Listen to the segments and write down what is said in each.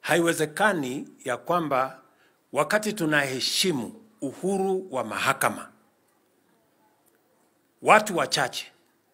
haiwezekani ya kwamba wakati tunaheshimu uhuru wa mahakama, watu wachache,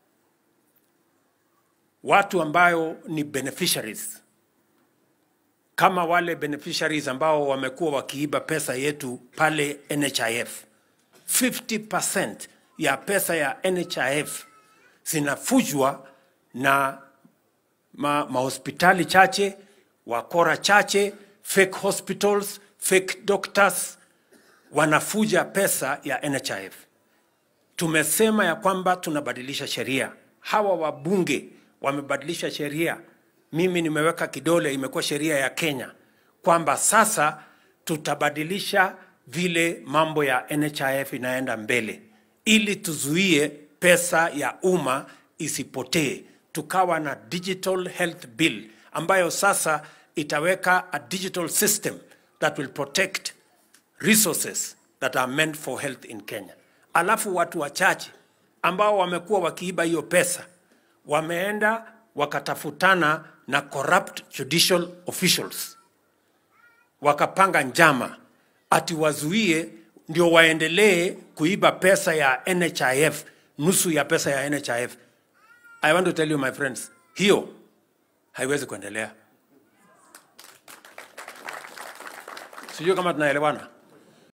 watu ambayo ni beneficiaries kama wale beneficiaries ambao wamekuwa wakiiba pesa yetu pale NHIF. 50% ya pesa ya NHIF zinafujwa na ma, mahospitali chache, wakora chache, fake hospitals, fake doctors wanafuja pesa ya NHIF. Tumesema ya kwamba tunabadilisha sheria. Hawa wabunge wamebadilisha sheria. Mimi nimeweka kidole, imekuwa sheria ya Kenya kwamba sasa tutabadilisha vile mambo ya NHIF inaenda mbele, ili tuzuie pesa ya umma isipotee. Tukawa na digital health bill ambayo sasa itaweka a digital system that will protect resources that are meant for health in Kenya. Alafu watu wachache ambao wamekuwa wakiiba hiyo pesa wameenda wakatafutana na corrupt judicial officials, wakapanga njama ati wazuie ndio waendelee kuiba pesa ya NHIF, nusu ya pesa ya NHIF. I want to tell you my friends, hiyo haiwezi kuendelea. Sijui kama tunaelewana.